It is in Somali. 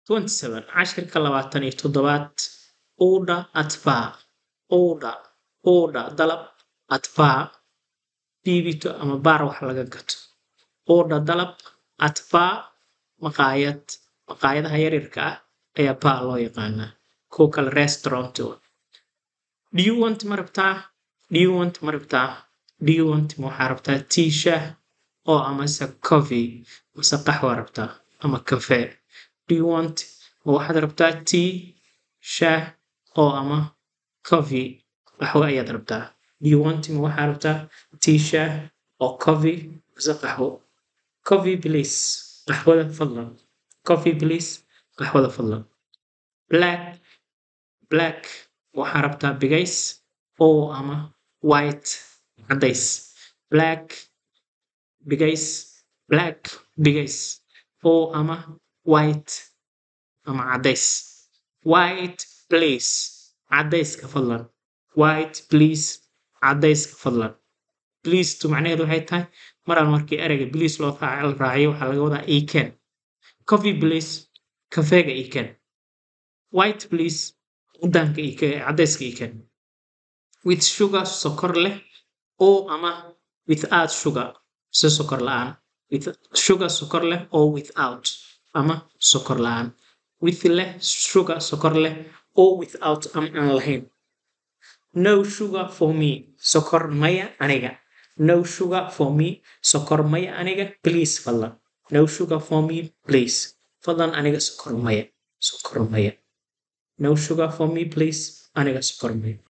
27 cashirka labaatan iyo toddobaad order at bar order order dalab at bar biibito ama baar wax laga gato order dalab at bar maqaayad maqaayadaha yaryarka ah ayaa bar loo yaqaanaa kuwa kale restaurant wa do you want ma rabtaa do you want ma rabtaa do you want ma waxaa rabtaa tea shaah oo amase coffee mase qaxwa rabtaa ama cafe do you want ma waxaad rabtaa tea shaah oo ama coffee qaxwo ayaad rabtaa do you want ma waxaa rabtaa tea shaah oo coffee mase qaxwo coffee please qaxwada fadlan coffee please qaxwada fadlan black black waxaa rabtaa bigays oo ama white cadays black bigays black bigays oo ama white ama cadays white please cadayska fadlan white please cadayska fadlan please tu macnaheedu waxay tahay maraan markii ereyga please loo raac- la raaciyo waxaa laga wadaa eken coffee please kafeega eken white please cadaanka ike cadayska eken with sugar sokor leh oo ama without sugar se sokor la-aan with sugar sokor leh oo without ama sokor la-aan with leh sugar sokor leh oo without ama aan lahayn no sugar for me sokor maya aniga no sugar for me sokor maya aniga please fadlan no sugar for me please fadlan aniga sokor maya sokor maya no sugar for me please aniga sokor maya